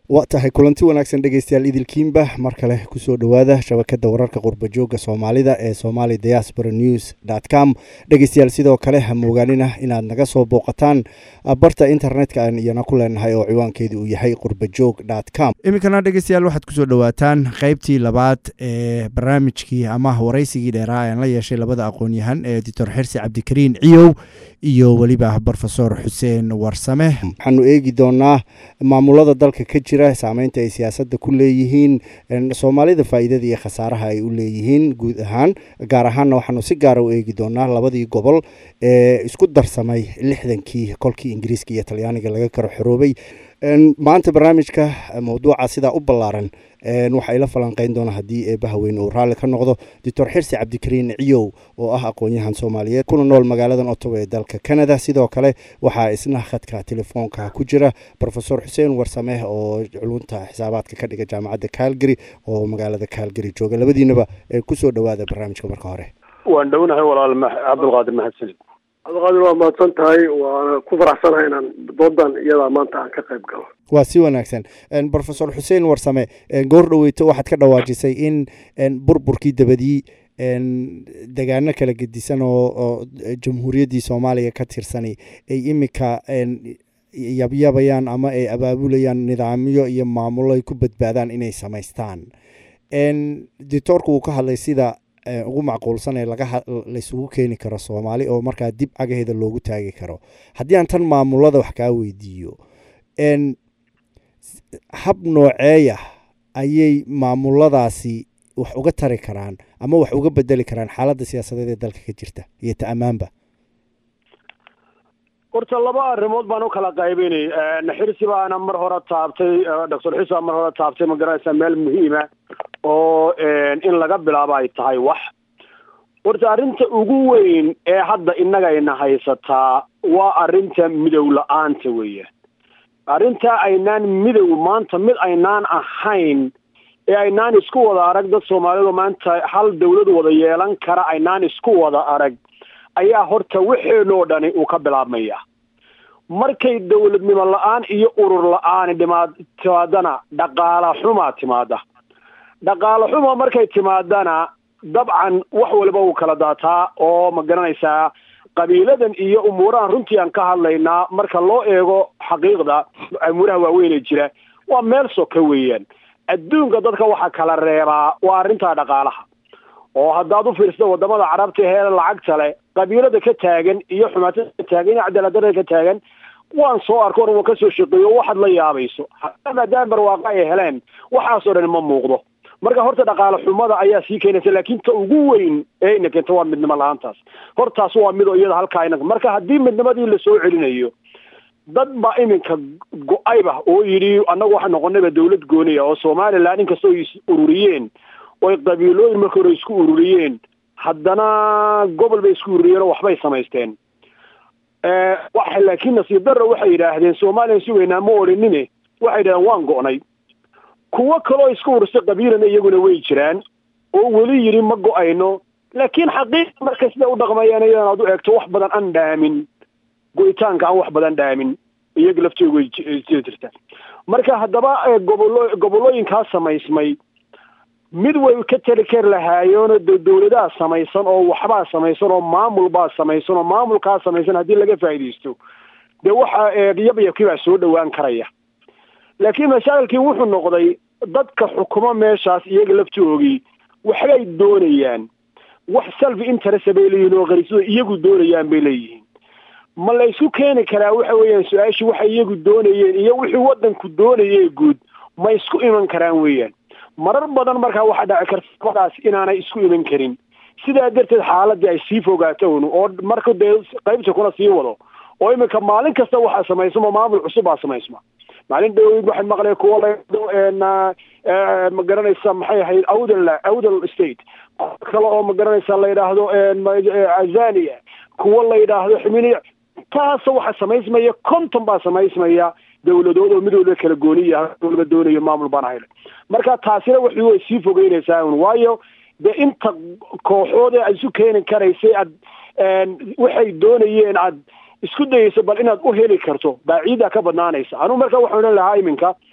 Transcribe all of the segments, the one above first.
waa tahay kulanti wanaagsan dhegeystayaal idilkiinba mar kale kusoo dhowaada shabakada wararka qurbajooga soomaalida ee somali diaspora news com dhegeystayaal sidoo kale ha moogaanina inaad naga soo booqataan barta internetka aan iyana ku leenahay oo ciwaankeedu uu yahay qurbajoog com iminkana dhegeystayaal waxaad kusoo dhowaataan qeybtii labaad ee barnaamijkii ama waraysigii dheeraa aan la yeeshay labada aqoon-yahan ee doctor xirsi cabdikariin ciyow iyo weliba brofesor xuseen warsame waxaanu eegi doonaa maamulada dalka ka jira saameynta ay siyaasadda ku leeyihiin soomaalida faa'iidada iyo khasaaraha ay u leeyihiin guud ahaan gaar ahaanna waxaanu si gaara u eegi doonaa labadii gobol ee isku darsamay lixdankii kolkii ingiriiska iyo talyaaniga laga karo xoroobay maanta barnaamijka mawduuca sidaa u ballaaran waxaa ila falanqeyn doona haddii eebaha weyn uu raalli ka noqdo doctor xirsi cabdikariin ciyow oo ah aqoon-yahan soomaaliyeed kuna nool magaaladan otowa ee dalka canada sidoo kale waxaa isna khadka telefoonka ku jira rofesor xuseen warsame oo culunta xisaabaadka ka dhiga jaamacadda calgary oo magaalada calgary jooga labadiinaba kusoo dhowaada barnaamijka marka hore waan dhownahay walaal cabdulqaadir mahadsanid cabdiqaadir waa mahadsan tahay waana ku faraxsanahay inaan doodan iyadaa maanta aan ka qayb galo waa si wanaagsan rofesor xuseen warsame goor dhaweyto waxaad ka dhawaajisay in burburkii dabadii degaano kala gedisan oo jamhuuriyaddii soomaaliya ka tirsani ay imika yabyabayaan ama ay abaabulayaan nidaamyo iyo maamulo ay ku badbaadaan inay samaystaan dictoorku uu ka hadlay sida ugu macquulsan ee laysugu keeni karo soomaali oo markaa dib cagaheeda loogu taagi karo haddii aan tan maamulada wax kaa weydiiyo hab nooceeya ayay maamuladaasi wax uga tari karaan ama wax uga bedeli karaan xaaladda siyaasadeed ee dalka ka jirta iyo ta ammaanba horta laba arrimood baan u kala qaybinay xirsi baana mar hore taabtay doctor xirsi baa mar hore taabtay ma garanaysaa meel muhiima oo in laga bilaabo ay tahay wax horta arrinta ugu weyn ee hadda innagayna haysataa waa arrinta midow la-aanta weeyaan arrintaa aynaan midow maanta mid aynaan ahayn ee aynaan isku wada arag dad soomaalidu maanta hal dawlad wada yeelan kara aynaan isku wada arag ayaa horta waxeenoo dhani uu ka bilaabmaya markay dawladnimo la-aan iyo urur la-aani dhimaad timaadana dhaqaala xumaa timaada dhaqaala xuma markay timaadana dabcan wax waliba uu kala daataa oo ma garanaysaa qabiiladan iyo umuurahan runtii aan ka hadlaynaa marka loo eego xaqiiqda umuuraha waaweynee jira waa meel soka weeyaan adduunka dadka waxaa kala reebaa waa arrintaa dhaqaalaha oo haddaad u fiirsado wadamada carabta ee lacagta leh qabiilada ka taagan iyo xumaatada ka taagan iyo cadaaladdarada ka taagan waan soo arko or waan kasoo shaqeeyo waxaad la yaabayso maadaama barwaaqa ay heleen waxaasoo dhan ma muuqdo marka horta dhaqaale xumada ayaa sii keenaysa laakiin ta ugu weyn ee ina keento waa midnimo la-aantaas hortaas waa mid iyada halkaa ina marka haddii midnimadii lasoo celinayo dad baa iminka go-ayba oo yidhi annagu waxaa noqonayba dawlad gooniya oo somalilan inkastoo is ururiyeen oy qabiilooyin marka hore isku ururiyeen haddana gobol bay isku ururiyeen oo waxbay samaysteen waxa laakiin nasiib darra waxay yidhaahdeen somalilan sugaynaa ma odhanine waxay yidhahdeen waan go'nay kuwo kaloo isku urursay qabiilana iyaguna way jiraan oo weli yidhi ma go-ayno laakiin xaqiiqa marka sida u dhaqmayaan iyadan aad u eegto wax badan aan dhaamin go-itaanka aan wax badan dhaamin iyaga laftooda way jiri jirta marka haddaba gobolo gobolooyinkaa samaysmay mid way ka tali kari lahaayeenoo de dawladaha samaysan oo waxbaa samaysan oo maamul baa samaysan oo maamulkaa samaysan haddii laga faa'iidaysto dee waxa yabyabkii baa soo dhowaan karaya laakiin mashaakilkii wuxuu noqday dadka xukumo meeshaas iyaga laftoogii waxbay doonayaan wax self interest bay leeyihin oo qariisada iyagu doonayaan bay leeyihiin ma la isku keeni karaa waxa weeyaan su-aashii waxay iyagu doonayeen iyo wixii waddanku doonayee guud ma isku iman karaan weeyaan marar badan markaa waxaa dhaci karta labadaas inaanay isku iman karin sidaa darteed xaaladii ay sii fogaato un oo marka dee qaybta kuna sii wado oo iminka maalin kasta waxaa samaysma maamul cusub baa samaysma maalin dhaweyd waxay maqleen kuwo la ma garanaysa maxay ahayd awdal awdal state kale oo ma garanaysa la yidhaahdo azania kuwo la yidhaahdo ximiniya taasa waxaa samaysmaya konton baa samaysmaya dawladood oo midooda kala gooniya waliba doonayo maamul baan ahayn marka taasina waxi way sii fogeynaysaa un waayo dee inta kooxoodee aad isu keeni karaysay aad waxay doonayeen aad isku dayayso bal inaad u heli karto baa ciiddaa ka badnaanaysa anugu marka waxaan odhan lahaa iminka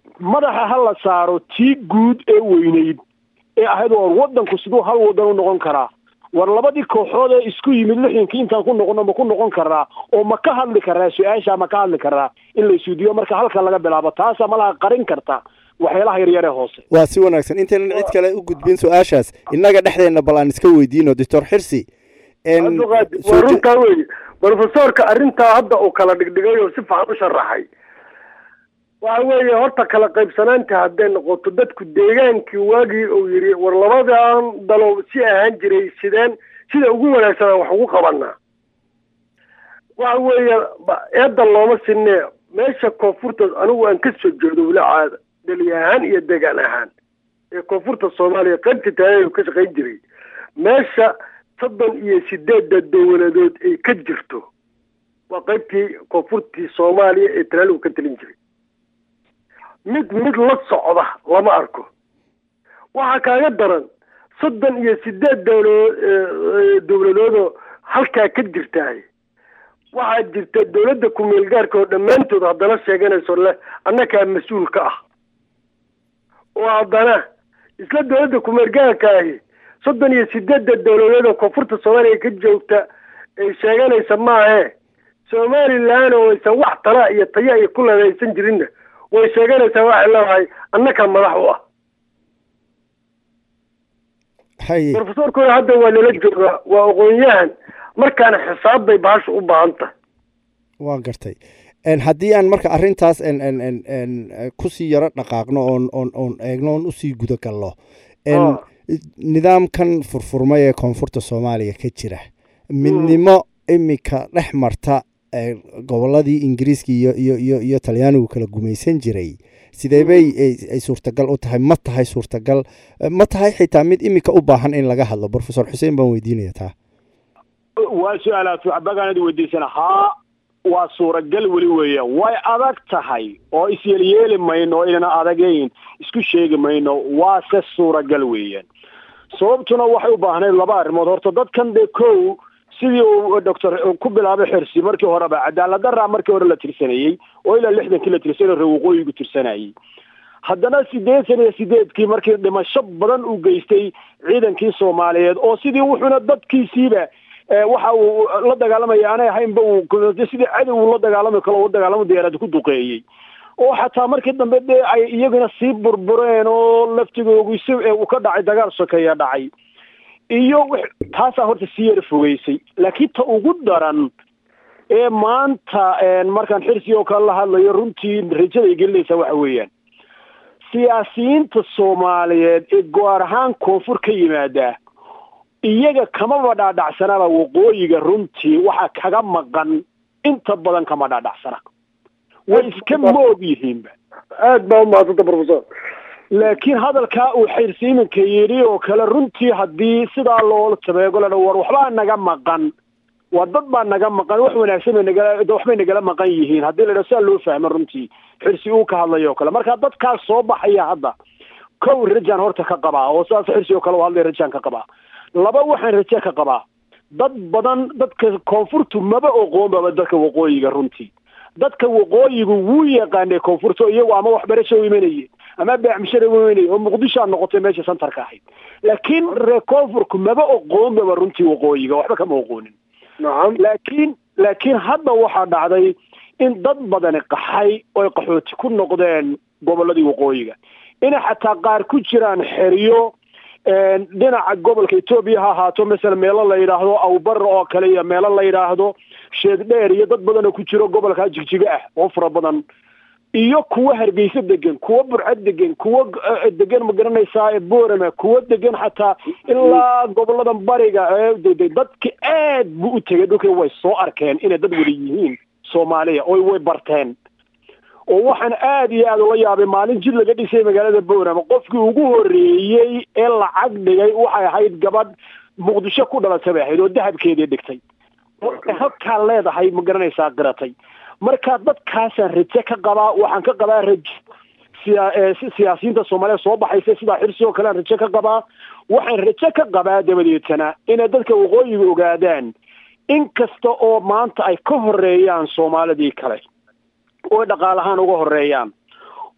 madaxa ha la saaro tii guud ee weyneyd ee ahayd oo waddanku siduu hal waddan u noqon karaa war labadii kooxood ee isku yimid lixdankii intaan ku noqono ma ku noqon karaa oo ma ka hadli karaa su-aasha ma ka hadli karaa in la isuudiyo marka halka laga bilaabo taasa malaha qarin karta waxyaalaha yaryar ee hoose waa si wanaagsan intaynan cid kale u gudbin su-aashaas innaga dhexdeenna bal aan iska weydiino doctor xirsi waa runtaa wey brofesorka arrintaa hadda uu kala dhigdhigay oo si fiican u sharaxay waxa weeye horta kala qaybsanaanta hadday noqoto dadku deegaankii waagii uu yidhi war labadan dalow si ahaan jiray sideen sida ugu wanaagsanaa wax ugu qabanaa waxa weeye eedda looma sinee meesha koonfurta anigu aan ka soo jeedo weli caada deli ahaan iyo deegaan ahaan ee koonfurta soomaaliya qaybta taagay ka shaqayn jiray meesha soddon iyo sideedda dowladood ay ka jirto waa qaybtii koonfurtii soomaaliya ee talaaligu ka talin jiray mid mid la socda lama arko waxaa kaaga daran soddon iyo sideed dowla dowladoodoo halkaa ka jirtaay waxaa jirta dowladda ku-meel gaarka oo dhammaantood haddana sheeganayso leh annakaa mas-uul ka ah oo haddana isla dowladda ku-meel gaarka ahi soddon iyo sideedda dowladood oo koonfurta soomaaliya ka joogta ay sheeganaysa maahe somalilan oo aysan wax tala iyo taya iyo ku leedaysan jirinna way sheeganaysaa waxay leedahay annakaa madax u ah haye brofesorkuna hadda waa nala joogaa waa aqoon-yahan markaana xisaab bay bahasha u baahan tahay waa gartay haddii aan marka arrintaas kusii yaro dhaqaaqno oon oon oon eegno oon usii guda galno nidaamkan furfurmay ee koonfurta soomaaliya ka jira midnimo imika dhex marta goboladii ingiriiska iyo iyo iyo iyo talyaanigu kala gumaysan jiray sidee bay ay suurtagal u tahay ma tahay suurtagal ma tahay xitaa mid imika u baahan in laga hadlo brofesor xuseen baan weydiinaya taa waa su-aalaad waxbagaanad weydiisana haa waa suuragal weli weeyaan way adag tahay oo isyeelyeeli mayno oo inana adagayn isku sheegi mayno waase suuragal weeyaan sababtuna waxay u baahnayd laba arrimood horta dadkan dee kow sidii uu doctor ku bilaabay xirsi markii horeba cadaalad daraa markii hore la tirsanayey oo ilaa lixdankii la tirsanay ree waqooyigu tirsanayey haddana sideetan iyo sideedkii markii dhimasho badan uu geystay ciidankii soomaaliyeed oo sidii wuxuuna dadkiisiiba waxa uu la dagaalamaya aanay ahaynba uu sidii cadow uu la dagaalami kalo u dagaalamo diyaarad ku duqeeyey oo xataa markii dambe dee ay iyaguna sii burbureen oo laftigoogu si uu ka dhacay dagaal sokeeya dhacay iyo taasaa horta sii yara fogeysay laakiin ta ugu daran ee maanta markaan xirsi oo kale la hadlayo runtii rajaday gelinaysaa waxa weeyaan siyaasiyiinta soomaaliyeed ee goar ahaan koonfur ka yimaada iyaga kamaba dhaadhacsanaaba waqooyiga runtii waxaa kaga maqan inta badan kama dhaadhacsana way iska moog yihiinba aad baa umahadsanta professor laakiin hadalkaa uu xirsi iminka yidhi oo kale runtii haddii sidaa loola tabeego ladha war waxbaa naga maqan waa dad baa naga maqan wax wanaagsan bay nagala waxbay nagala maqan yihiin haddii la dhaho sidaa loo fahmo runtii xirsi uu ka hadlayo o kale marka dadkaas soo baxaya hadda kow rajaan horta ka qabaa oo sidaas xirsi oo kale u hadlaya rajaan ka qabaa laba waxaan raje ka qabaa dad badan dadka koonfurtu maba oqoonbaba dadka waqooyiga runtii dadka waqooyigu wuu yaqaanay koonfurta iyagu ama waxbarasho u imanayeen ama beecmishara u imanayay oo muqdisho a noqotay meesha santarka ahayd laakiin reer koonfurku maba oqoonbaba runtii waqooyiga waxba kama oqoonin nacam laakiin laakiin hadda waxaa dhacday in dad badani qaxay oy qaxooti ku noqdeen gobolladii waqooyiga inay xataa qaar ku jiraan xeriyo dhinaca gobolka etoobiya ha ahaato masala meelo la yidhaahdo awbar oo kale iyo meelo la yidhaahdo sheed dheer iyo dad badan oo ku jiro gobolka jigjiga ah oo fara badan iyo kuwo hargeysa degan kuwo burco degan kuwo degan ma garanaysaa boorama kuwo degan xataa ilaa goboladan bariga dadka aad buu u tegay dhulka way soo arkeen inay dad wada yihiin soomaaliya oo way barteen oo waxaan aada iyo aada ula yaabay maalin jid laga dhisay magaalada boorama qofkii ugu horreeyey ee lacag dhigay waxay ahayd gabadh muqdisho ku dhalatay bay ahayd oo dahabkeedii dhigtay markay halkaa leedahay ma garanaysaa qiratay marka dadkaasaan raje ka qabaa waxaan ka qabaa raje siya siyaasiyiinta soomaaliya soo baxaysa sidaa xirsi oo kale aan raje ka qabaa waxaan raje ka qabaa dabadeetana inay dadka waqooyiga ogaadaan in kasta oo maanta ay ka horeeyaan soomaalidii kale oo dhaqaalahaan uga horeeyaan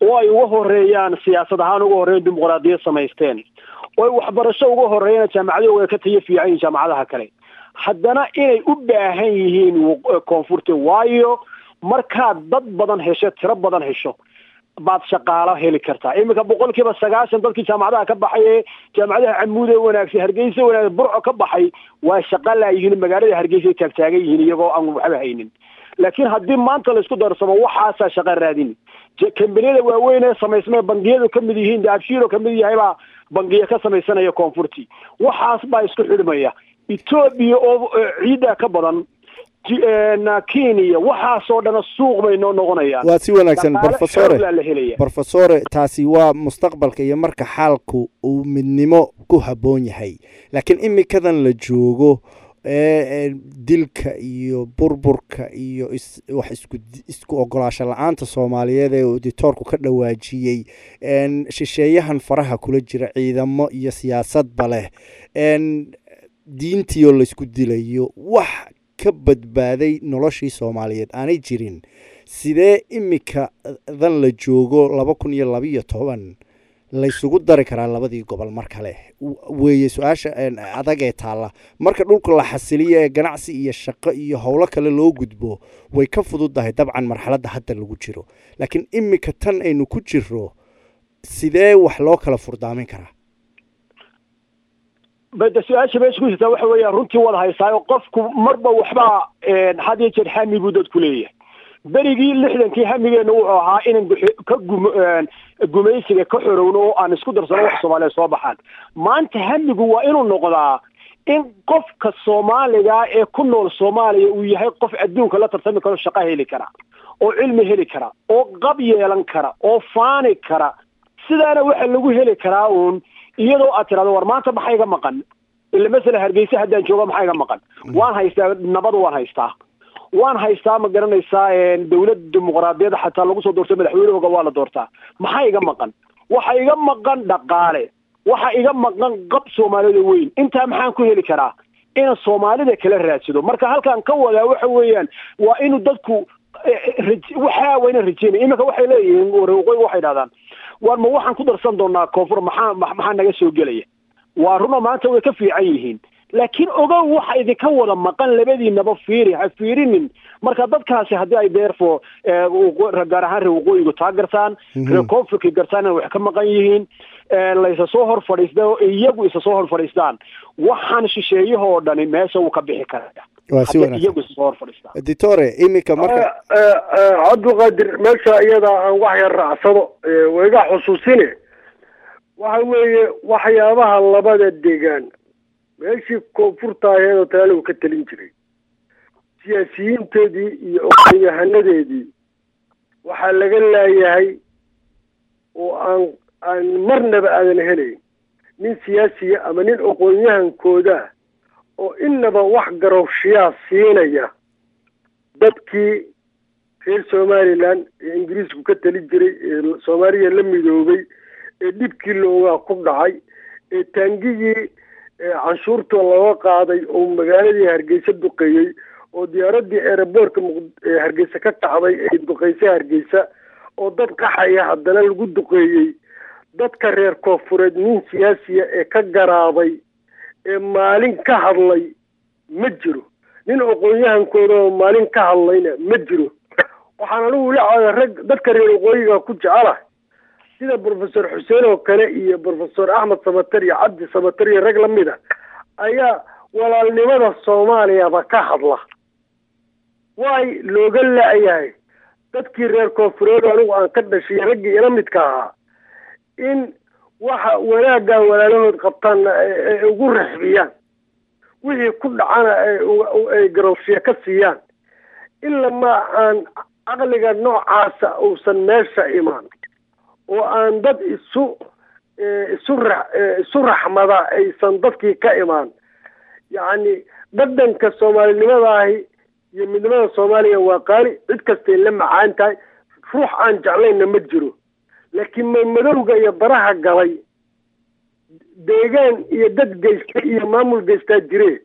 oo ay uga horeeyaan siyaasad ahaan uga horreeyan dimuqraadiyad samaysteen oo ay waxbarasho uga horeeyaan jaamacadooga ka tayo fiican yihiin jaamacadaha kale haddana inay u baahan yihiin koonfurta waayo markaad dad badan hesho tiro badan hesho baad shaqaalo heli kartaa iminka boqol kiiba sagaashan dadkii jaamacadaha ka baxay ee jaamacadaha camuude wanaagsan hargeysa wanaagsan burco ka baxay waa shaqa laayihiin magaalada hargeysa ay taagtaagan yihiin iyagoo aan waxba haynin laakiin haddii maanta laisku darsamo waxaasaa shaqa raadin kambaniyada waaweyn ee samaysmay bangiyadu ka mid yihiin daabshiilo ka mid yahay baa bangiya ka samaysanaya koonfurti waxaas baa isku xidhmaya etoobiya oo ciidda ka badan kenya waxaasoo dhana suuq bay noo noqonayaan waa si wanaagsan brofesore la helaya brofesore taasi waa mustaqbalka iyo marka xaalku uu midnimo ku habboon yahay laakiin imikadan la joogo dilka iyo burburka iyo wax isku isku ogolaasho la-aanta soomaaliyeed ee auditoorku ka dhawaajiyey shisheeyahan faraha kula jira ciidamo iyo siyaasadba leh diintii oo laysku dilayo wax ka badbaaday noloshii soomaaliyeed aanay jirin sidee imika dan la joogo laba kun iyo labiyo toban laysugu dari karaa labadii gobol mar kale weeye su-aasha adag ee taalla marka dhulka la xasiliyo ee ganacsi iyo shaqo iyo howlo kale loo gudbo way ka fududdahay dabcan marxaladda hadda lagu jiro laakiin imika tan aynu ku jiro sidee wax loo kala furdaamin karaa bada su-aasha meesha ku jirtaa waxa weeyaan runtii wada haysaayo qofku marba waxbaa had iyo jeer hami buu dadku leeyahay berigii lixdankii hamigeena wuxuu ahaa inan ka gum gumaysiga ka xorowno oo aan isku darsano wax soomaaliya soo baxaan maanta hamigu waa inuu noqdaa in qofka soomaaliga ee ku nool soomaaliya uu yahay qof adduunka la tartami karo shaqo heli kara oo cilmi heli kara oo qab yeelan kara oo faani kara sidaana waxa lagu heli karaa uun iyadoo aad tirahdo war maanta maxaa iga maqan ila masala hargeysa haddaan joogo maxaa iga maqan waan haystaa nabad waan haystaa waan haystaa ma garanaysaa dawlad dimuqraadiyadda xataa lagu soo doortay madaxweynahooga waa la doortaa maxaa iga maqan waxa iga maqan dhaqaale waxa iga maqan qab soomaalida weyn intaa maxaan ku heli karaa inaan soomaalida kala raadsado marka halkaan ka wadaa waxa weeyaan waa inuu dadku waxa waa inaan rajeynaya iminka waxay leeyihiin waqooyiga waxay dhahdaan war ma waxaan ku darsan doonaa koonfur maxaa maxaa naga soo gelaya waa runo maanta way ka fiican yihiin laakiin ogow waxa idinka wada maqan labadiinaba fiiri ha fiirinin marka dadkaasi haddii ay deerfo gaar ahaan reer waqooyigu taa gartaan reer koonfurka gartaan inay wax ka maqan yihiin laysa soo hor fadhiista oo iyagu isa soo hor fadhiistaan waxaan shisheeyahoo dhani meesha wuu ka bixi karaya waa si iyagu isa soo hor fadhiistaan editore iminka marka cabdiqaadir meesha iyada aan wax yar raacsado wayga xusuusine waxa weeye waxyaabaha labada degaan meeshii koonfurta aheed oo talaaligu ka talin jiray siyaasiyiinteedii iyo oqonyahanadeedii waxaa laga laayahay oo aan aan marnaba aadan helayn nin siyaasiya ama nin aqoon-yahankooda oo inaba wax garowshiyaa siinaya dadkii reer somalilan ee ingiriisku ka tali jiray ee soomaaliya la midoobay ee dhibkii loogaa ku dhacay ee taangigii canshuurta looga qaaday oo magaaladii hargeysa duqeeyey oo diyaaradii eeraboorka hargeysa ka kacday ee duqeysay hargeysa oo dad qaxaya haddana lagu duqeeyey dadka reer koonfureed nin siyaasiya ee ka garaabay ee maalin ka hadlay ma jiro nin aqoon-yahankooda oo maalin ka hadlayna ma jiro waxaan anigu la rag dadka reer waqooyiga ku jecelahay sida brofesor xuseen oo kale iyo brofesor axmed samater iyo cabdi samater iyo rag lamid a ayaa walaalnimada soomaaliyaba ka hadla waay looga la-yahay dadkii reer koonfureed anigu aan ka dhashay raggii ila midka ahaa in waxa wanaaggaa walaalahood qabtaanna ay ugu raxbiyaan wixii ku dhacana ay garowshiya ka siiyaan ilama aan caqliga noocaasa uusan meesha imaan oo aan dad isu isu ra isu raxmada aysan dadkii ka imaan yacni dhadhanka soomaalinimadahi iyo midnimada soomaaliya waa qaali cid kastay la macaan tahay ruux aan jeclayna ma jiro laakiin madmadowga iyo baraha galay deegaan iyo dad geysta iyo maamul geystaa jire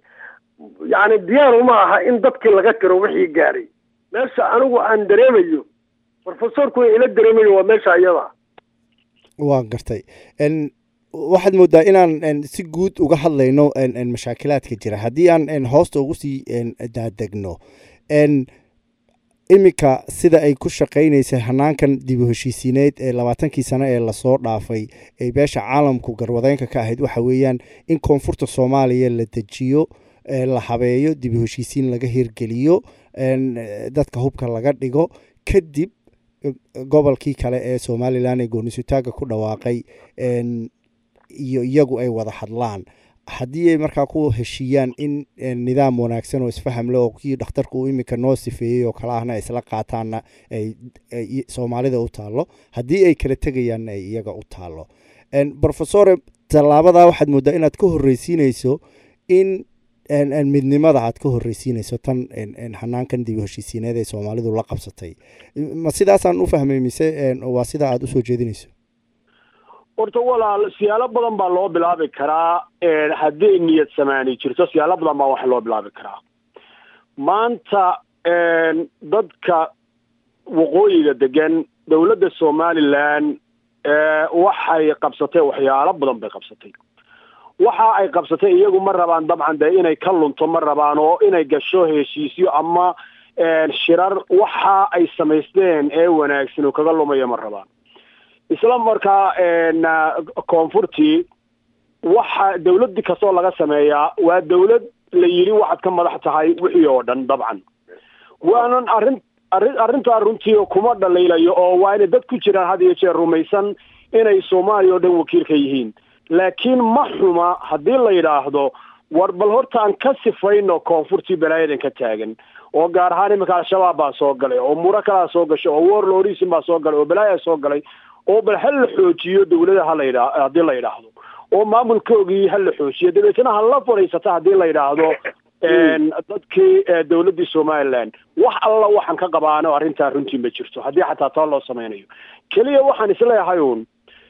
yacni diyaar uma aha in dadkii laga tiro wixii gaadhay meesha anigu aan dareemayo brofesorku way ila dareemayo waa meesha iyada waan gartay waxaad moodaa inaan si guud uga hadlayno mashaakilaadka jira haddii aan hoosta ugu sii daadegno iminka sida ay ku shaqaynaysay hanaankan dib u heshiisiineyd ee labaatankii sano ee lasoo dhaafay ee beesha caalamku garwadeynka ka ahayd waxa weeyaan in koonfurta soomaaliya la dejiyo la habeeyo dib u heshiisiin laga hirgeliyo dadka hubka laga dhigo kadib gobolkii kale ee somalilan ee goonisutaaga ku dhawaaqay iyo iyagu ay wada hadlaan haddii ay markaa ku heshiiyaan in nidaam wanaagsan oo isfaham leh oo kii dhakhtarku uu iminka noo sifeeyey oo kale ahna isla qaataanna ay soomaalida u taallo haddii ay kala tegayaanna ay iyaga u taallo brofesore tallaabadaa waxaad mooddaa inaad ka horreysiinayso in midnimada aad ka horreysiinayso tan hanaankan dib u heshiisiineed ee soomaalidu la qabsatay ma sidaasaan u fahmay mise waa sida aada usoo jeedinayso horta walaal siyaalo badan baa loo bilaabi karaa hadday niyad samaani jirto siyaalo badan baa wax loo bilaabi karaa maanta dadka waqooyiga degan dowladda somalilan waxay qabsatay waxyaalo badan bay qabsatay waxa ay qabsatay iyagu ma rabaan dabcan dee inay ka lunto ma rabaan oo inay gasho heshiisyo ama shirar waxa ay samaysteen ee wanaagsan oo kaga lumaya ma rabaan isla markaa koonfurtii waxa dawlad kastoo laga sameeyaa waa dawlad la yidhi waxaad ka madax tahay wixii oo dhan dabcan waanan arrin arrin arrintaa runtii kuma dhalaylayo oo waa inay dad ku jiraan had iyo jeer rumaysan inay soomaaliya oo dhan wakiil ka yihiin laakiin ma xuma haddii la yidhaahdo war bal horta aan ka sifayno koonfurtii balaayadan ka taagan oo gaar ahaan iminka al-shabaab baa soo galay oo muro kalaa soo gashay oo warlorisin baa soo galay oo balaaya soo galay oo bal ha la xoojiyo dawlada ha la yidha haddii la yidhaahdo oo maamulkoogii ha la xoojiyo dabeetna ha la fadhiisata haddii la yidhaahdo dadkii dawladdii somaliland wax alla waxaan ka qabaano arrintaa runtii ma jirto haddii xataa taa loo samaynayo keliya waxaan isleeyahay uun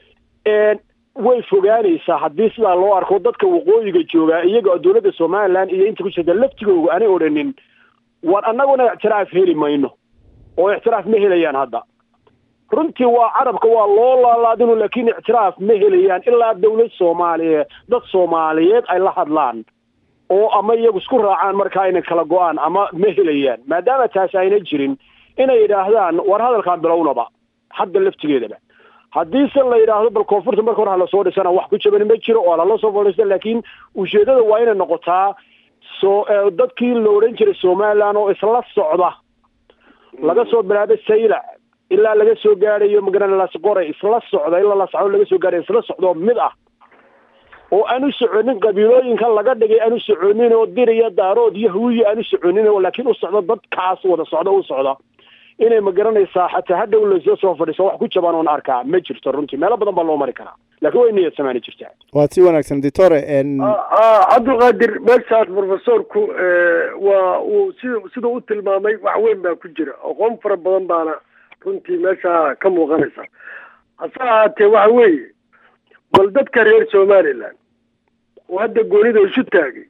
way fogaanaysaa haddii sidaa loo arko dadka waqooyiga joogaa iyaga dawladda somaliland iyo inta ku jirta laftigooga aanay odhanin war annaguna ictiraaf heli mayno oo ictiraaf ma helayaan hadda runtii waa carabka waa loo laalaadinu laakiin ictiraaf ma helayaan ilaa dawlad soomaaliyeed dad soomaaliyeed ay la hadlaan oo ama iyagu isku raacaan markaa inay kala go-aan ama ma helayaan maadaama taasi ayna jirin inay yidhaahdaan war hadalkaan bilownaba hadda laftigeedaba haddii se la yidhaahdo bal koonfurta marka hore halasoo dhisana wax ku jaban ma jiro oo lala soo fadhiista laakiin ujeedada waa inay noqotaa soo dadkii la odhan jiray somaliland oo isla socda laga soo bilaabo saylac ilaa laga soo gaadhayo magaran lasqoray isla socda ilaa lasco laga soo gaadhayo isla socdoo mid ah oo aan u soconin qabiilooyinka laga dhigay aan u soconin oo dir iyo daarood iyo hawiya aan u soconin oo laakiin u socdo dadkaas wada socda u socda inay ma garanaysaa xataa hadhow lasoo soo fadhiiso wax ku jabaan oon arkaa ma jirto runtii meelo badan baa loo mari karaa laakiin way niyad samaani jirtaa waad si wanaagsan ditore cabdulqaadir meeshaas profesorku waa uu si siduu u tilmaamay wax weyn baa ku jira aqoon fara badan baana runtii meesha ka muuqanaysa hase ahaatee waxa weeye bal dadka reer somaliland oo hadda goonida isu taagay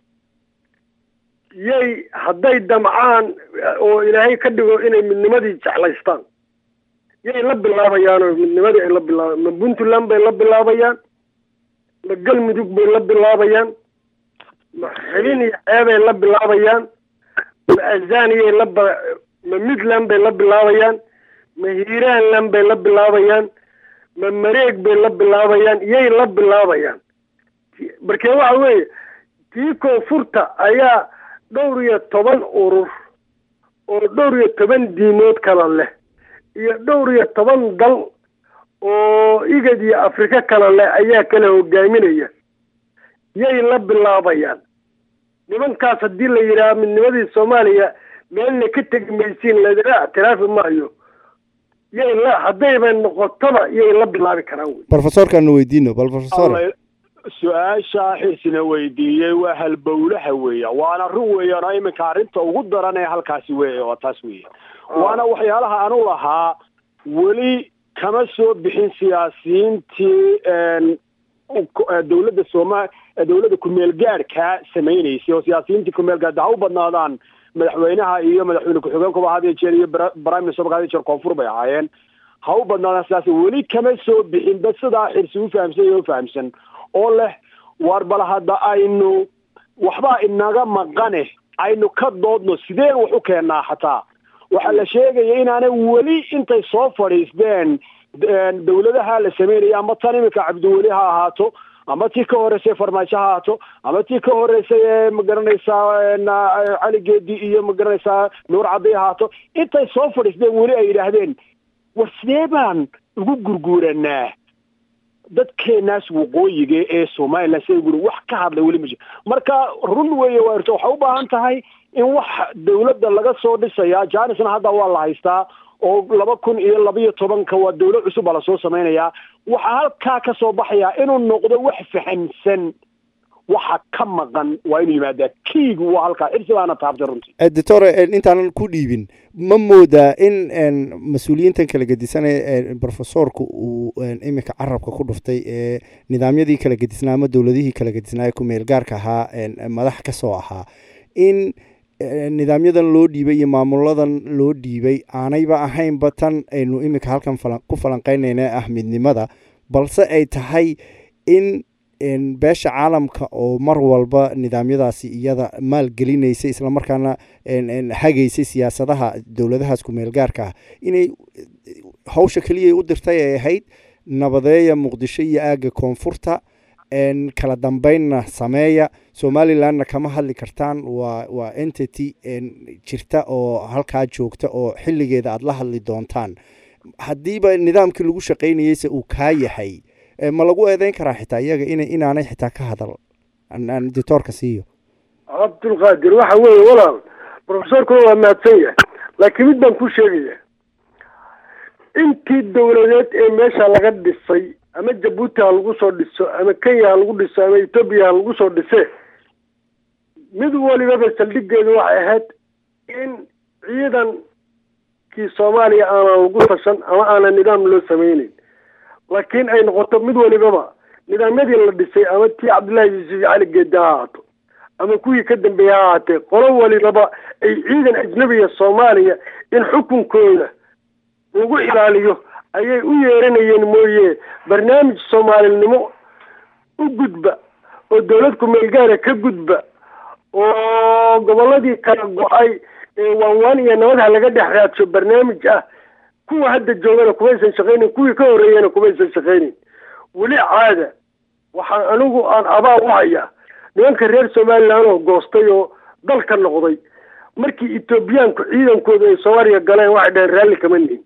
yay hadday damcaan oo ilaahay ka dhigo inay midnimadii jeclaystaan yay la bilaabayaan oo midnimadii ay la bilaabayaan ma puntland bay la bilaabayaan ma galmudug bay la bilaabayaan ma xilin iyo ceebay la bilaabayaan ma azaniyay la ma midland bay la bilaabayaan ma hiiraanland bay la bilaabayaan ma mareeg bay la bilaabayaan yay la bilaabayaan markee waxa weeye tii koonfurta ayaa dhowr iyo toban urur oo dhowr iyo toban diimood kala leh iyo dhowr iyo toban dal oo igad iyo afrika kala leh ayaa kala hogaaminaya yay la bilaabayaan nimankaas haddii la yidhaha midnimadii soomaaliya meelna ka tegi maysiin ladila ictiraafi maayo yay la haddayba noqotoba yay la bilaabi karaan wey brofesorkaanu weydiino bal profesor su-aasha xirsina weydiiyey waa halbowlaha weeya waana run weeyaan oo iminka arrinta ugu daran ee halkaasi weeya oo taas weeya waana waxyaalaha anu lahaa weli kama soo bixin siyaasiyiintii dawladda sooma dawladda kumeel gaadhka samaynaysay oo siyaasiyiintii kumeel gaadha ha u badnaadaan madaxweynaha iyo madaxweyne ku-xigeenkuba had iyo jeer iyo prime ministerka had iyo jeer koonfur bay ahaayeen ha u badnaadaan sidaas weli kama soo bixinba sidaa xirsi u fahamsan iyo u fahamsan oo leh war bal hadda aynu waxbaa inaga maqane aynu ka doodno sideen wax u keennaa xataa waxaa la sheegaya inaanay weli intay soo fadhiisteen dawladaha la sameynaya ama tan iminka cabdiweli ha ahaato ama tii ka horeysay farmaajo ha ahaato ama tii ka horeysay ee magaranaysaa cali geedi iyo magaranaysaa nuur caddi ahaato intay soo fadhiisteen weli ay yidhaahdeen war sidee baan ugu gurguuranaa dadkeenaas waqooyiga ee somalilan sida guri wax ka hadlay weli ma jiro marka run weeye waa irto waxay u baahan tahay in wax dawladda laga soo dhisayaa janisna hadda waa la haystaa oo laba kun iyo labaiyo tobanka waa dawlad cusub baa lasoo samaynayaa waxaa halkaa ka soo baxayaa inuu noqdo wax fahamsan waxa ka maqan waa inuu yimaadaa kiigu waa halkaa cirsi baana taabtay runtii doctor intaanan ku dhiibin ma moodaa in mas-uuliyiintan kala gedisanaya profesorku uu iminka carabka ku dhuftay ee nidaamyadii kala gedisnaa ama dowladihii kala gedisnaa ku meel gaarka ahaa madax ka soo ahaa in nidaamyadan loo dhiibay iyo maamuladan loo dhiibay aanayba ahaynba tan aynu iminka halkan ku falanqeynayna ah midnimada balse ay tahay in beesha caalamka oo mar walba nidaamyadaasi iyada maalgelinaysay islamarkaana hagaysay siyaasadaha dowladahaas ku-meel gaarka ah inay hawsha keliya u dirtay ay ahayd nabadeeya muqdisho iyo aagga koonfurta kala dambeynna sameeya somalilandna kama hadli kartaan waa waa entity jirta oo halkaa joogta oo xilligeeda aada la hadli doontaan haddiiba nidaamkii lagu shaqaynayeyse uu kaa yahay ma lagu eedeyn karaa xitaa iyaga in inaanay xitaa ka hadal aan ditoorka siiyo cabdulqaadir waxa weeye walaal profesorkuna waa mahadsan yahay laakiin mid baan ku sheegaya intii dawladeed ee meesha laga dhisay ama jabuuti ha lagu soo dhiso ama kenya ha lagu dhiso ama etoobiya ha lagu soo dhise mid walibaba saldhigeedu waxay ahayd in ciidankii soomaaliya aanan lagu tashan ama aanan nidaam loo sameyneyn laakiin ay noqoto mid walibaba nidaamyadii la dhisay ama tii cabdullaahi yuusuf cali geedi ha ahaato ama kuwii ka dambeeyey ha ahaatee qolo walibaba ay ciidan ajnabiga soomaaliya in xukunkooda lagu ilaaliyo ayay u yeeranayeen mooye barnaamij soomaalinimo u gudba oo dawlad ku-meelgaara ka gudba oo gobolladii kala go-ay ee waanwaan iyo nabad ha laga dhex raadsho barnaamij ah kuwa hadda joogana kumaysan shaqaynin kuwii ka horreeyana kumaysan shaqaynin weli caada waxaan anigu aan abaal u hayaa nimanka reer somaliland oo goostay oo dalka noqday markii etoobiyaanku ciidankooda ay soomaaliya galeen waxay dhaheen raalli kama nihin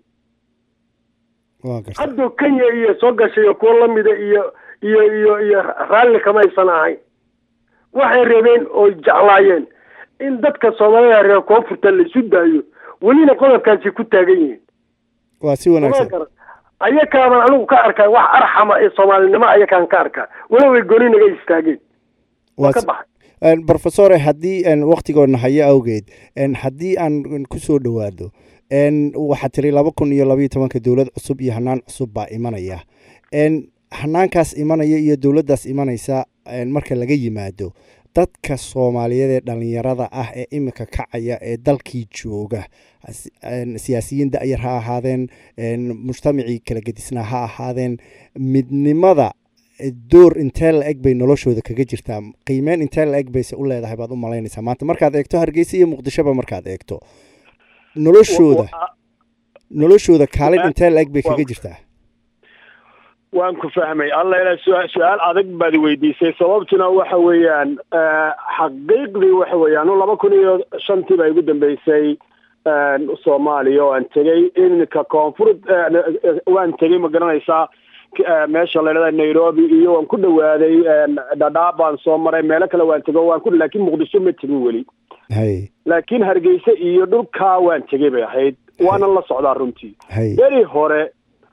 haddoo kenya iyo soo gashay iyo kuwo lamida iyo iyo iyo iyo raalli kamaysan ahayn waxay rabeen oo jeclaayeen in dadka soomaalida reer koonfurta laisu daayo welina qodobkaasi ku taagan yihiin waa si wanaagsan ayakaaban anigu ka arkaa wax arxama ee soomaalinimo ayakaan ka arkaa walow ay goni naga istaageen waa ka baxay profesore haddii waktigoodna hayo awgeed haddii aan kusoo dhowaado waxaa tiri laba kun iyo labaiyo tobanka dowlad cusub iyo hanaan cusub baa imanaya hanaankaas imanaya iyo dowladdaas imanaysa marka laga yimaado dadka soomaaliyeed ee dhalinyarada ah ee iminka kacaya ee dalkii jooga siyaasiyiin da-yar ha ahaadeen mujtamacii kala gedisnaa ha ahaadeen midnimada door intee la eg bay noloshooda kaga jirtaa qiimeyn intee la eg bayse u leedahay baad u malaynaysaa maanta markaad eegto hargeysa iyo muqdishoba markaad eegto noloshooda noloshooda kaalin intee la eg bay kaga jirtaa waan ku fahmay alla ila su-aal adag baad weydiisay sababtuna waxa weeyaan xaqiiqdii waxa weeyaan laba kun iyo shantii baa igu dambeysay soomaaliya oo aan tegey iminka koonfur waan tegey ma garanaysaa meesha la idhahda nairobi iyo waan ku dhawaaday dhadhaab baan soo maray meelo kale waan tego waan ku laakiin muqdisho ma tegin weli laakiin hargeysa iyo dhulkaa waan tegey bay ahayd waana la socdaa runtii beri hore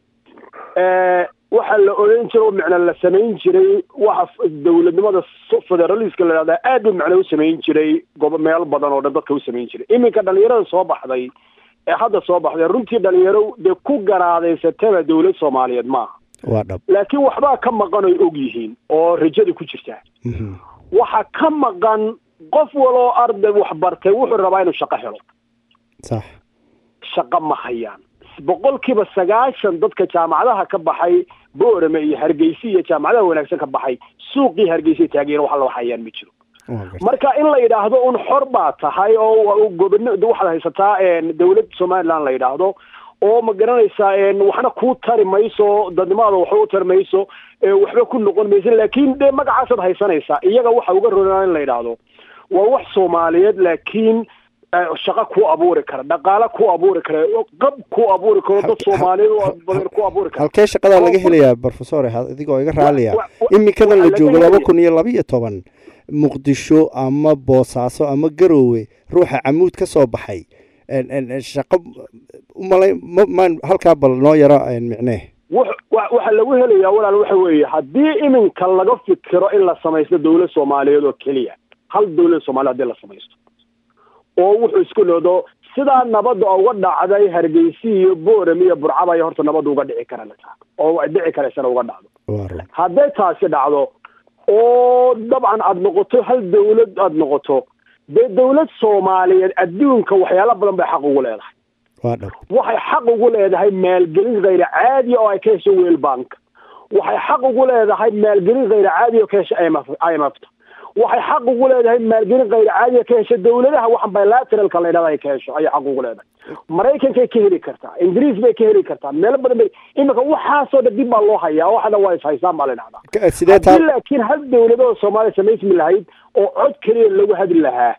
waxaa la oran jiray oo macna la samayn jiray waxa dawladnimada federaliska la dhahdaa aad u macno u samayn jiray gobo meel badan oo dhan dadka u samayn jiray iminka dhalinyarada soo baxday ee hadda soo baxday runtii dhalinyaro dee ku garaadaysataba dawlad soomaaliyeed maaha waa dhab laakiin waxbaa ka maqan oy og yihiin oo rajada ku jirta waxa ka maqan qof waloo arday wax bartay wuxuu rabaa inuu shaqo helo sax shaqo ma hayaan boqolkiiba sagaashan dadka jaamacadaha ka baxay boorame iyo hargeysa iyo jaamacadaha wanaagsan ka baxay suuqii hargeysa taageera wax loo hayaan ma jiro marka in la yidhaahdo un xor baa tahay oo gobon waxaad haysataa dawlad somaliland la yidhaahdo oo ma garanaysaa waxna kuu tari mayso dadnimaada waxba u tari mayso waxba ku noqon mayso laakiin de magacaasaad haysanaysaa iyaga waxa uga ronaa in la yidhaahdo waa wax soomaaliyeed laakiin shaqo ku abuuri kara dhaqaale ku abuuri kara qab ku abuuri karo dad soomaaliyeed badan ku abuuri kara halkee shaqadaa laga helayaa professor adigoo iga raaliya iminkadan la joogo laba kun iyo laba iyo toban muqdisho ama boosaaso ama garoowe ruuxa camuud ka soo baxay shaqo umalay maan halkaa bal noo yaro micnee waxaa lagu helayaa walaal waxa weeye haddii iminka laga fikiro in la samaysto dawlad soomaaliyeed oo keliya hal dawlad soomaliya hadii la samaysto oo wuxuu isku nodo sidaa nabadda uga dhacday hargeysa iyo boorame iyo burcaba ay horta nabadda uga dhici kara oo dhici karaysana uga dhacdo hadday taasi dhacdo oo dabcan aada noqoto hal dawlad aada noqoto dee dawlad soomaaliyeed adduunka waxyaalo badan bay xaq ugu leedahay waxay xaq ugu leedahay maalgelin khayr caadi oo ay ka hesho wel bank waxay xaq ugu leedahay maalgelin khayr caadi oo ka hesho imfta waxay xaq ugu leedahay maalgelin khayr caadiya ka hesha dawladaha waxan bilateralka la yidhahda ay ka hesho ayay xaq ugu leedahay maraykankay ka heli kartaa ingiriis bay ka heli kartaa meelo badan bay iminka waxaasoo dhan dib baa loo hayaa waxana waa ishaysaan baa la dhahdaa haddii laakiin hal dawladoo soomaaliya samaysmi lahayd oo cod keliya lagu hadli lahaa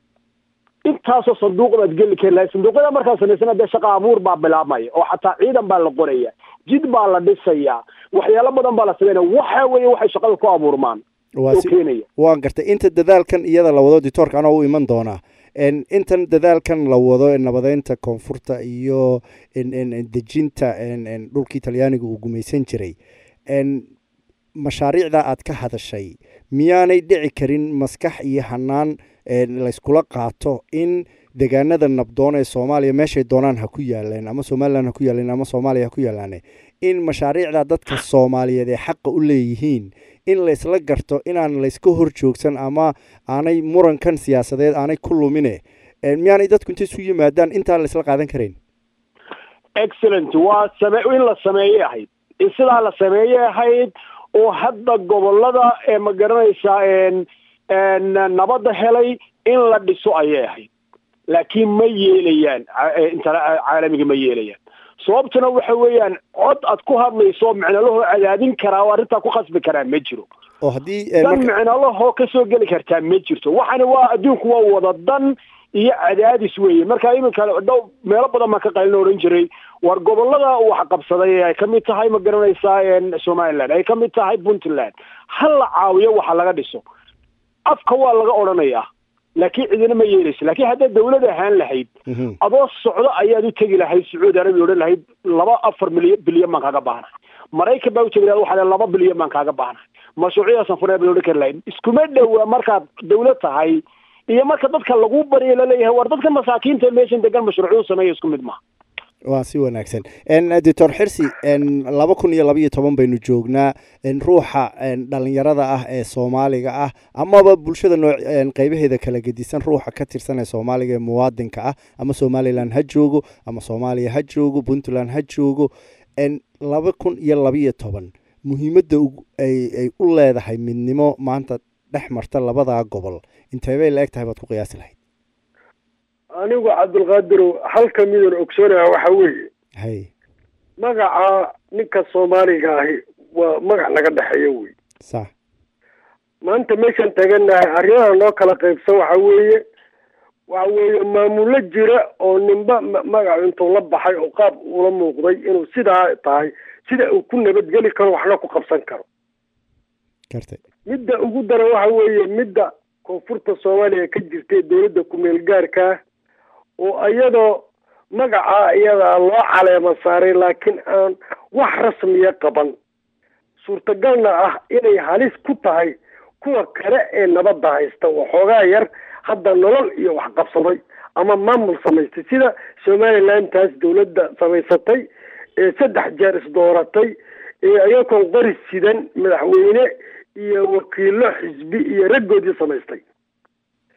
intaasoo sanduuq baad geli kari lahayd sanduuqyada markaa samaysana dee shaqa abuur baa bilaabmaya oo xataa ciidan baa la qoraya jid baa la dhisayaa waxyaalo badan baa la sameynaya waxa weeye waxay shaqada ku abuurmaan waan gartay inta dadaalkan iyada la wado ditoorka anoo u iman doonaa intan dadaalkan la wado nabadeynta koonfurta iyo dejinta dhulkii talyaaniga uu gumaysan jiray mashaariicda aad ka hadashay miyaanay dhici karin maskax iyo hanaan layskula qaato in degaanada nabdoon ee soomaaliya meeshay doonaan ha ku yaaleen ama somalilan ha ku yaaleen ama soomaaliya ha ku yaalaane in mashaariicda dadka soomaaliyeed ee xaqa u leeyihiin in laysla garto inaan layska hor joogsan ama aanay murankan siyaasadeed aanay ku lumine miyaanay dadku inta isu yimaadaan intaan laysla qaadan karayn excellent waa same in la sameeyey ahayd in sidaa la sameeyey ahayd oo hadda gobolada ee ma garanaysaa nabadda helay in la dhiso ayay ahayd laakiin ma yeelayaan caalamiga ma yeelayaan sababtuna waxa weeyaan cod aad ku hadlayso micnalahoo cadaadin karaa oo arrintaa ku khasbi karaa ma jiro oo haddii dan micnalahoo kasoo geli kartaa ma jirto waxani waa adduunku waa wada dan iyo cadaadis weeye marka iminka dhow meelo badan baan ka qalina odhan jiray war gobolada wax qabsaday ay kamid tahay ma garanaysaa somaliland ay kamid tahay puntland ha la caawiyo waxa laga dhiso afka waa laga odhanayaa laakiin cidina ma yeelayso laakiin haddaad dawlad ahaan lahayd adoo socdo ayaad u tegi lahayd sacuudi arabiya odhan lahayd laba afar milyan bilyan baan kaaga baahnahay maraykan baa utegi lahayd waxaa laba bilyan baan kaaga baahnahay mashruucyadaasan furee bay odhan kari lahayd iskuma dhowa markaad dawlad tahay iyo marka dadka lagu baryo laleeyahay war dadka masaakiinta meeshan degan mashruucyadu sameeya isku mid maha waa si wanaagsan doctor xirsi laba kun iyo labaiyo toban baynu joognaa ruuxa dhalinyarada ah ee soomaaliga ah amaba bulshada noo qeybaheeda kala gedisan ruuxa ka tirsan ee soomaaliga ee muwaadinka ah ama somalilan ha joogo ama soomaaliya ha joogo puntland ha joogo laba kun iyo labaiyo toban muhiimadda ay u leedahay midnimo maanta dhex marta labadaa gobol intee bay la eg tahay baad ku qiyaasi lahayd anigu cabdulqaadirow halka midaan ogsoonaha waxa weeye hay magaca ninka soomaaliga ahi waa magac naga dhexeeya wey sax maanta meeshaan taganahay arrimaha noo kala qaybsan waxa weeye waxa weeye maamulo jira oo ninba magacu intuu la baxay oo qaab ula muuqday inuu sidaa tahay sida uu ku nabadgeli karo waxna ku qabsan karo gartay midda ugu daran waxa weeye midda koonfurta soomaaliya ka jirtay dowladda ku-meel gaarkaa oo iyadoo magacaa iyadaa loo caleema saaray laakiin aan wax rasmiya qaban suurtagalna ah inay halis ku tahay kuwa kale ee nabadda haysta waxoogaa yar hadda nolol iyo wax qabsaday ama maamul samaystay sida somaliland taas dowladda samaysatay ee saddex jeer isdooratay ee iyagoon qori sidan madaxweyne iyo wakiilo xisbi iyo raggoodii samaystay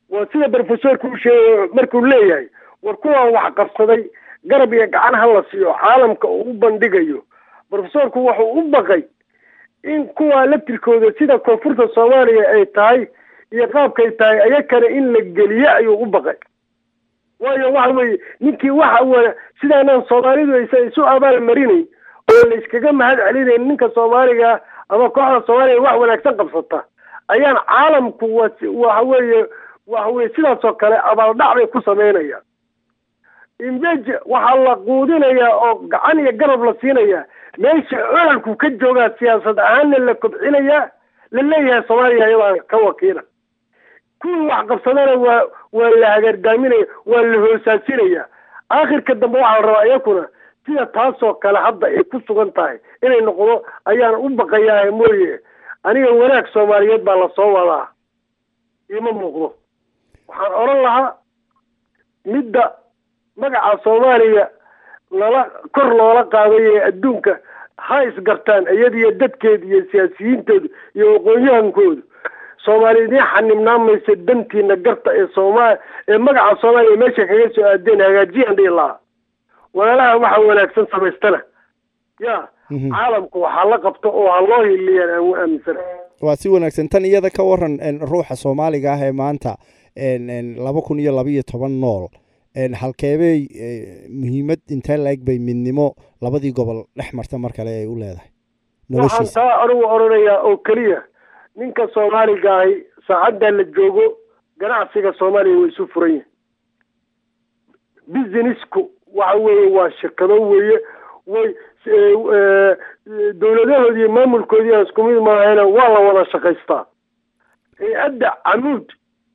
waa sida brofesorku u sheegay markuu leeyahay war kuwaan wax qabsaday garab iyo gacan ha la siiyo caalamka uu u bandhigayo brofesorku wuxuu u baqay in kuwaa laftirkooda sida koonfurta soomaaliya ay tahay iyo qaabkay tahay ayakana in la geliyo ayuu u baqay waayo waxa weeye ninkii waxa wa sidaanaan soomaalidu aysan isu abaal marinayn oo la iskaga mahad celinayn ninka soomaaliga ama kooxda soomaaliya wax wanaagsan qabsata ayaan caalamku wa waxa weeye waxa weye sidaas oo kale abaaldhac bay ku samaynayaan imbeje waxaa la quudinayaa oo gacan iyo garab la siinayaa meesha ololku ka joogaa siyaasad ahaanna la kobcinayaa la leeyahay soomaaliya ayadaa ka wakiila kuwii wax qabsadana waa waa la hagargaaminaya waa la hoosaasinaya aakhirka dambe waxaa la rabaa iyakuna sida taasoo kale hadda ay ku sugan tahay inay noqdo ayaan u baqayaa mooye aniga wanaag soomaaliyeed baa lasoo wadaa ima muuqdo waxaan odhan lahaa midda magaca soomaaliya lala kor loola qaaday ee adduunka ha isgartaan iyadiyo dadkeeda iyo siyaasiyiintooda iyo aqoon-yahankooda soomaaliya idiin xanibnaan maysa dantiina garta ee sooma ee magaca soomaaliya meesha kaga soo aadeen hagaajiyaan dhihi lahaa walaalaha waxa wanaagsan samaystana ya caalamku waxaa la qabto oo ha loo hiliyaan aan u aaminsana waa si wanaagsan tan iyada ka waran ruuxa soomaaliga ah ee maanta laba kun iyo labaiyo toban nool halkeebey muhiimad intee la-eg bay midnimo labadii gobol dhex marta mar kale ay u leedahay waxaan taa anigu odhanayaa oo keliya ninka soomaaliga ahi saacadda la joogo ganacsiga soomaaliya way isu furan yihin businessku waxa weeye waa shirkado weeye way dowladahoodi iyo maamulkoodii aan isku mid maahayna waa la wada shaqaystaa hay-adda camuud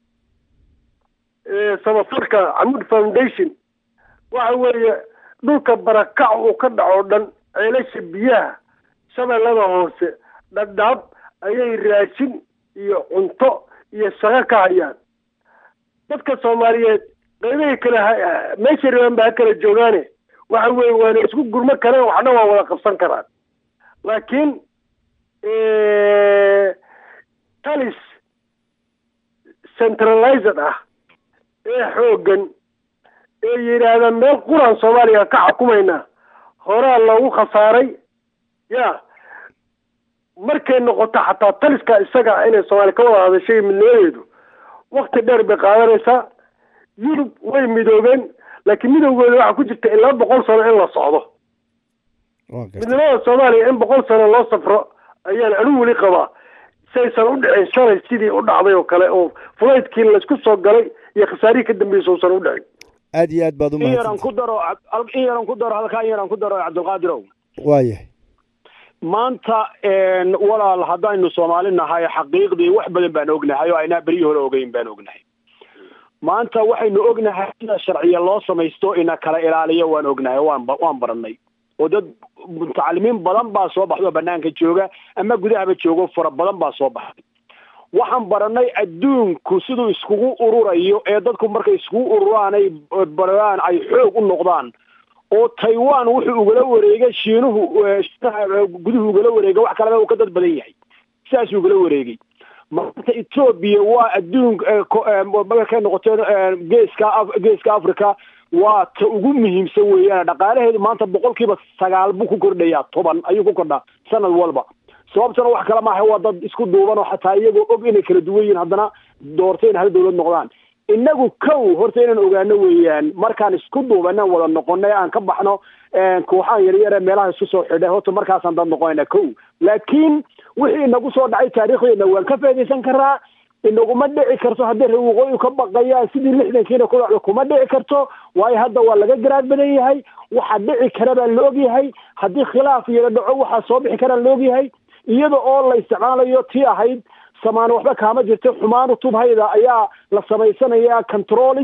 samafalka camuud foundation waxa weeye dhulka barakac uu ka dhaco dhan ceelasha biyaha shabeellada hoose dhadhaab ayay raashin iyo cunto iyo shaqo ka hayaan dadka soomaaliyeed qaybahay kale meesha rabaan ba ha kala joogaane waxa weeye waana isku gurmo karaan waxna waa wada qabsan karaan laakiin talis centralized ah ee xooggan ee yidhaahda meel quran soomaaliya ka xukumaynaa horaa loogu khasaaray ya markay noqoto xataa taliska isaga inay soomaaliya ka wada hadashay midnimadeedu wakti dheer bay qaadanaysaa yurub way midoobeen laakiin midowgooda waxaa ku jirta ilaa boqol sano in la socdo midnimada soomaaliya in boqol sano loo safro ayaan anigu weli qabaa saysan u dhicin shalay sidii u dhacday oo kale oo fulaydkii laysku soo galay iyo khasaarihii ka dambeysay uusan u dhicin aad iyo aad baad in yaran ku daro in yaran ku daro halkaa in yaran ku daro cabdilqaadirow waayahay maanta walaal haddaynu soomaali nahay xaqiiqdii wax badan baan ognahay oo aynaa beryii hore ogeyn baan ognahay maanta waxaynu ognahay sida sharciya loo samaysto ina kala ilaaliyo waan ognahay waan waan baranay oo dad mutacalimiin badan baa soo baxda oo banaanka jooga ama gudahaba joogo fara badan baa soo baxay waxaan baranay adduunku siduu iskugu ururayo ee dadku markay iskugu ururaan ay baraan ay xoog u noqdaan oo taiwan wuxuu ugala wareegay shiinuhu guduhu ugala wareegay wax kaleba uu ka dad badan yahay sidaasuu ugala wareegay maanta etoobiya waa adduun markay noqoto geeska geeska africa waa ta ugu muhiimsan weeyaan dhaqaalaheedu maanta boqolkiiba sagaal buu ku kordhayaa toban ayuu ku kordhaa sanad walba sababtana wax kale maaha waa dad isku duuban oo xataa iyagoo og inay kala duwan yihiin haddana doortay in hal dawlad noqdaan inagu kow horta inaan ogaano weeyaan markaan isku duubanan wada noqonay aan ka baxno kooxaan yaryare meelaha isku soo xidhay horta markaasaan dad noqonayna kow laakiin wixii inagu soo dhacay taariikhdeena waan ka faaidaysan karaa inaguma dhici karto haddii reer waqooyi ka baqayaan sidii lixdankiina ku dhacdo kuma dhici karto waayo hadda waa laga garaad badan yahay waxa dhici kara baa la ogyahay haddii khilaaf yara dhaco waxaa soo bixi karaa la ogyahay iyada oo la isticmaalayo tii ahayd samaan waxba kaama jirto xumaanu tubhayda ayaa la samaysanayaa controlis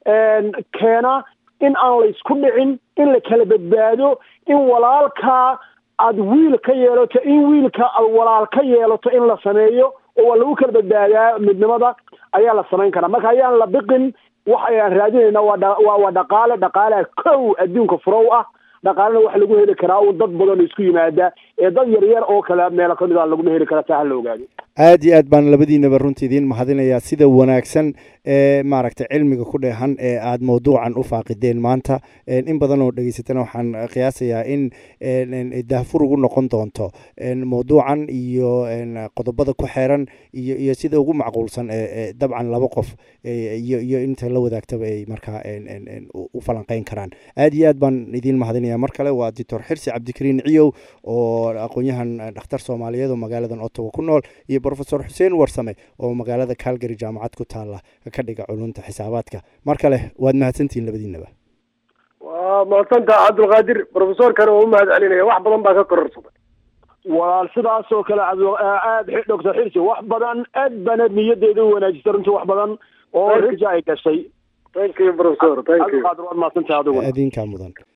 keena in aan la isku dhicin in la kala badbaado in walaalkaa aada wiil ka yeelato in wiilka aad walaal ka yeelato in la sameeyo oo waa lagu kala badbaadaa midnimada ayaa la samayn karaa marka ayaan la biqin wax ayaan raadinayna waa waa dhaqaale dhaqaalea kow adduunka furow ah dhaqaalena waxa lagu heli karaa un dad badan isku yimaada ee dad yaryar oo kale meelo kamid a laguma heli karaa taa ha la ogaado aad iyo aad baan labadiinaba runtii idiin mahadinayaa sida wanaagsan ee maaragtay cilmiga ku dheehan ee aada mawduucan u faaqideen maanta in badan oo dhegeysatana waxaan qiyaasayaa in daahfur ugu noqon doonto mawduucan iyo qodobada ku xeeran iyo iyo sida ugu macquulsan ee dabcan laba qof iyo iyo inta la wadaagtaba ay markaa u falanqeyn karaan aad iyo aad baan idiin mahadinayaa mar kale waa doctor xirsi cabdikariin ciyow oo aqoon-yahan dhakhtar soomaaliyeed oo magaaladan ottawa ku nool iyo profesor xuseen warsame oo magaalada calgary jaamacad ku taala ka dhiga culunta xisaabaadka mar kale waad mahadsantihiin labadiinaba waa mahadsantaha cabdulqaadir profesorkana waa u mahad celinaya wax badan baa ka kororsaday walaal sidaas oo kale aad doctor xirsi wax badan aad baana niyadeeda u wanaajisay runtii wax badan oo raja ay gashay thank you professor thank you cabdulqaadir waad mahadsantahay adigu adinkaa mudan